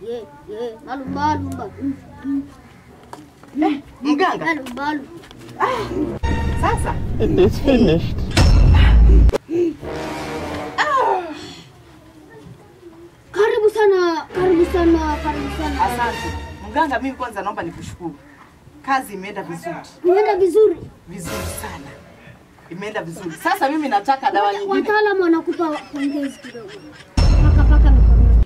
ye ye malumba lumba mm, mm. Mganga, malumba lumba sasa It is finished. karibu sana karibu sana karibu sana asante mganga. Mimi kwanza naomba nikushukuru, kazi imeenda vizuri imeenda vizuri vizuri sana, imeenda vizuri. Sasa mimi nataka dawa nyingine. wataalamu wanakupa pongezi kidogo paka paka mikononi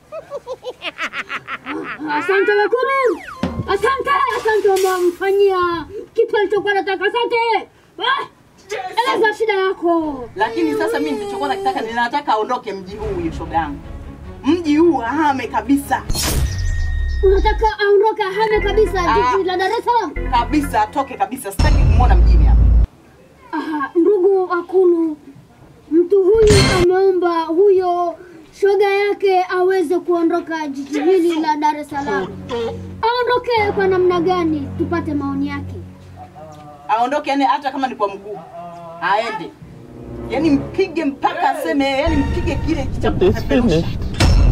Ah, asante wakuru asante asante wamemfanyia kitu alichokuwa nataka asante Ah, eleza shida yako Lakini sasa mimi nilichokuwa nakitaka, ninataka aondoke mji huu, huyu shoga yangu, mji huu ahame kabisa unataka aondoke ahame kabisa Ah. jiji la dar es salaam kabisa, atoke kabisa, sitaki kumwona mjini hapa. Aha, ndugu Akulu, mtu huyu ameomba huyo shoga yake aweze kuondoka jiji hili la Dar es Salaam. Aondoke kwa namna gani? Tupate maoni yake. Aondoke, yani hata kama ni kwa mguu aende, yani mpige mpaka aseme, yani mpige kile cha It is kupeperusha. finished.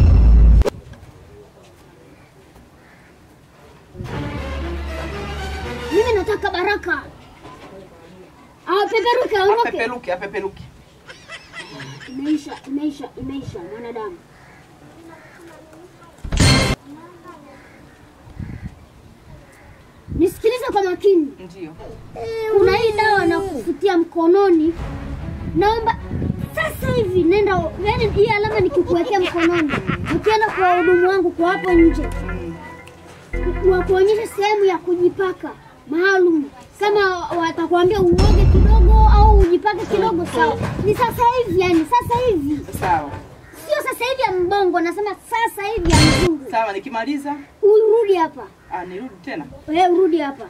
Mimi nataka Baraka apeperuke, aondoke. Apeperuke, apeperuke. Imeisha, imeisha, imeisha mwanadamu. Nisikilize kwa makini. Ndio. kuna hii dawa na kufutia mkononi, naomba sasa hivi nenda, yani hii alama nikikuwekea mkononi, ukienda kwa wahudumu wangu kwa hapo nje, wa kuonyesha sehemu ya kujipaka maalum, kama watakwambia uoge kidogo au ujipake kidogo, sawa. Ni sasa hivi, yani sasa hivi, Sawa sio sasa hivi ya mbongo, nasema sasa hivi ya mzungu. sawa, nikimaliza Urudi hapa, ah, nirudi tena. wewe urudi hapa.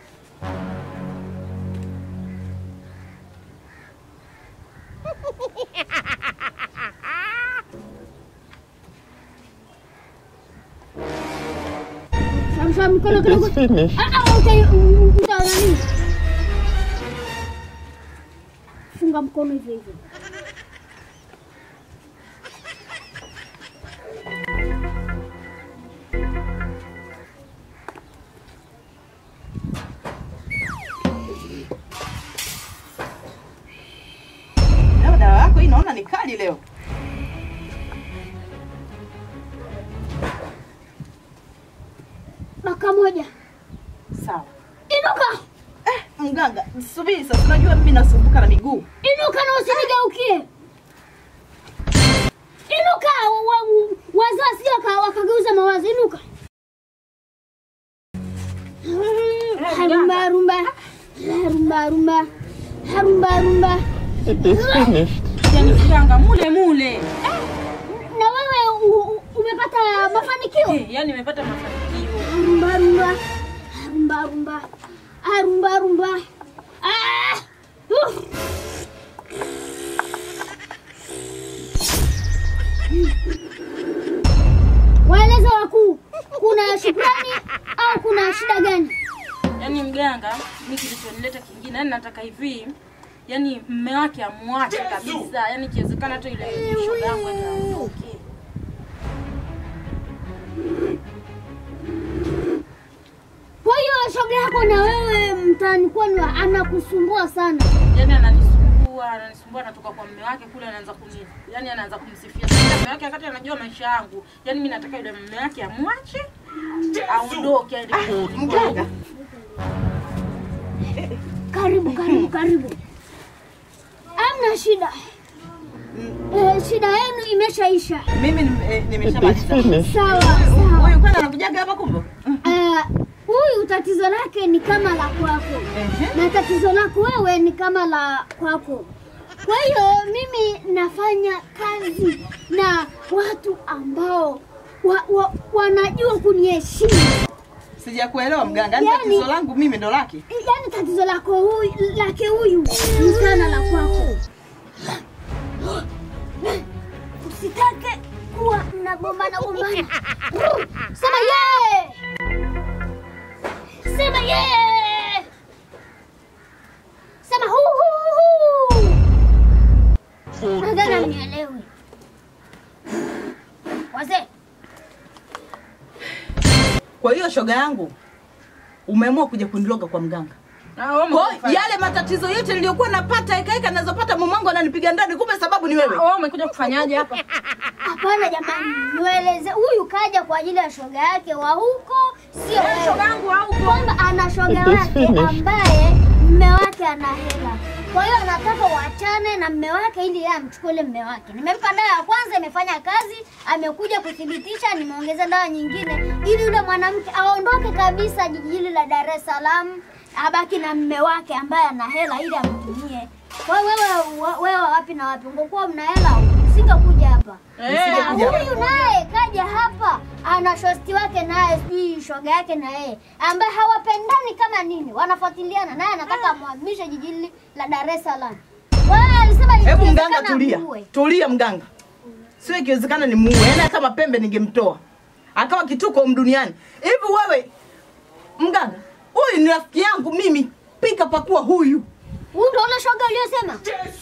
Shamsha mkono It kidogo. is finished. Ah, ah, uta- u- uta nani? Funga mkono hivyo hivyo. Leo dawa yako hii naona ni kali leo. Baka moja. Sawa. Inuka. Eh, mganga, subiri sasa, unajua mimi nasumbuka na miguu. Inuka na usinigeukie. Inuka, wa- wa- wazee wasije waka- wakageuza mawazo. Inuka. Harumba rumba. Harumba rumba. Harumba rumba. It is finished. Yani mganga mule mule. Na wewe u- u- umepata mafanikio? Eh, yani nimepata mafanikio. Harumba rumba. Harumba rumba. Harumba rumba. Ah! Uf! Waeleze wakuu, kuna shukrani au kuna shida gani? Yani mganga, mimi kilichonileta kingine, yani nataka hivi yani mme wake amwache kabisa, yani ikiwezekana tu ile shoga yangu ende aondoke. Kwa hiyo shoga yako na wewe mtaani kwenu anakusumbua sana. Yani ananisumbua, ananisumbua, anatoka kwa mme wake kule, anaanza kuni, yani anaanza kumsifia sana mme wake, wakati anajua maisha yangu. Yani mimi nataka yule mme wake amwache aondoke, aende kurudi Mganga, kwao. Karibu, karibu, karibu. Hamna shida. Eh, shida yenu imeshaisha. mimi nim- eh, It is nimeshamaliza. finished. Sawa, sawa. Huyu kwani anakujaga hapa kumbe? Eh, huyu tatizo lake ni kama la kwako Ehe. na tatizo lako wewe ni kama la kwako. Kwa hiyo mimi nafanya kazi na watu ambao wa, wa, wanajua kuniheshimu. Sijakuelewa mganga, yani Yani- tatizo langu mimi ndo lake. Yaani tatizo lako huyu lake huyu ni sana la kwako. Usitake kuwa mnagombana gombana. Sema ye! Sema ye! Sema hu hu hu. Nadhani mnielewi. Wazee, Kwa hiyo shoga yangu, umeamua kuja kuniloga kwa mganga. Ah, wewe Kwa umekuja kufanya- yale matatizo yote niliyokuwa napata ekaeka nazopata mumangu ananipiga ndani, kumbe sababu ni wewe. wewe umekuja kufanyaje hapa? Hapana jamani, nieleze. Huyu kaja kwa ajili ya shoga yake wa huko, sio wewe. Shoga yangu au kwamba ana shoga wake ambaye mme wake ana hela, kwa hiyo anataka waachane na mme wake ili yeye amchukue ile mme wake. Nimempa dawa ya kwanza, imefanya kazi, amekuja kuthibitisha, nimeongeza dawa nyingine ili yule mwanamke aondoke kabisa jiji hili la Dar es Salaam, abaki na mme wake ambaye ana hela ili amtumie. Kwa hiyo wewe wa- wewe wapi na wapi? Ungekuwa mna hela usingekuja hapa. Eh, Na Nisingekuja hapa. huyu naye kaja hapa ana shosti wake naye sijui shoga yake na yeye ambaye hawapendani kama nini, wanafuatiliana naye anataka amhamishe jiji hili la Dar es Salaam. Wewe alisema Hebu ikiwezekana mganga, tulia, muue. tulia mganga, sio ikiwezekana ni muue, yaani hata mapembe ningemtoa akawa kituko duniani. Hivi wewe mganga, huyu ni rafiki yangu mimi, pika pakua huyu Huyu ndio ule shoga uliyosema?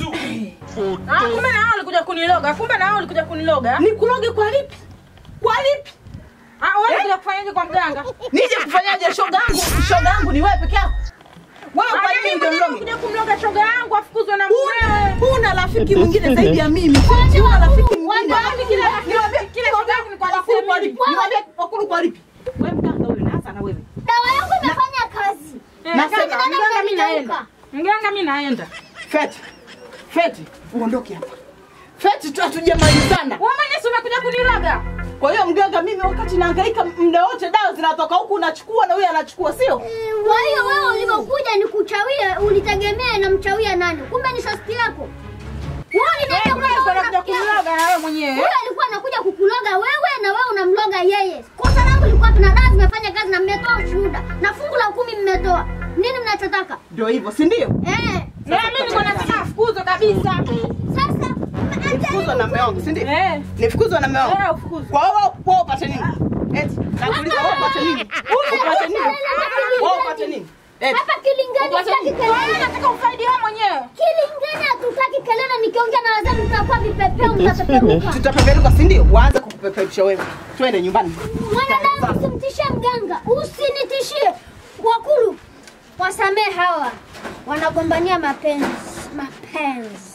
Ah, kumbe na wao walikuja kuniloga. Kumbe na wao walikuja kuniloga. nikuloge kwa lipi? Kwa lipi? Ah, wewe walikuja kufanyaje kwa mganga? Nije kufanyaje? Shoga yangu, shoga yangu ni wewe peke yako. Wewe kwa Ah, nini mimi ndio mwenyewe niloge? kuja kumloga shoga yangu afukuzwe na mumewe. Huna- Huna rafiki mwingine zaidi ya mimi. Huna rafiki mwingine. Wapi kila rafiki? Niwaambie Kila shoga yangu ni kwa wakulu kwa rafiki lipi? Niwaambie wakulu kwa lipi? Wewe mganga wewe na hasa na wewe. Dawa yangu imefanya kazi. Eh, Nasema, mganga, mganga mimi naenda. Mganga. Mganga mimi naenda. Feti. Feti, uondoke hapa. Feti tu hatujamalizana. Wewe mwenyewe si umekuja kuniloga. Kwa hiyo mganga, mimi wakati nahangaika muda wote dawa zinatoka huku unachukua na huyu anachukua, sio? Kwa hiyo wewe ulivyokuja ni kuchawie, ulitegemea namchawia nani? Kumbe ni shosti yako. Wewe ulienda Wewe kwa unakuja rafiki yako. kuniloga na wewe mwenyewe. Huyo alikuwa anakuja kukuloga wewe na wewe unamloga yeye. Kosa langu lilikuwa tuna dawa zimefanya kazi na mmetoa ushuhuda na fungu la kumi mmetoa. Nini mnachotaka? Ndio hivyo, si ndio? Eh, Na mimi niko nataka afukuzwe kabisa. sasa Nifukuzwa na mume wangu, si ndio? Eh. Nifukuzwe na mume wangu. Eh, ufukuzwe. Kwa hiyo wewe- wewe upate nini? Eti, nakuuliza wewe upate nini? Upate nini? Wewe upate nini? Eti, hapa Kilingeni Upate hataki nini? Wewe kelele. unataka ufaidi wewe mwenyewe. Kilingeni hatutaki kelele. Nikiongea na wazee mtakuwa vipepeo, mtapeperuka. tutapeperuka, si ndio? Waanze kukupeperusha wewe. Twende nyumbani. Mwanadamu usimtishie mganga, usinitishie. Wakulu, wasamee hawa wanagombania mapenzi, mapenzi.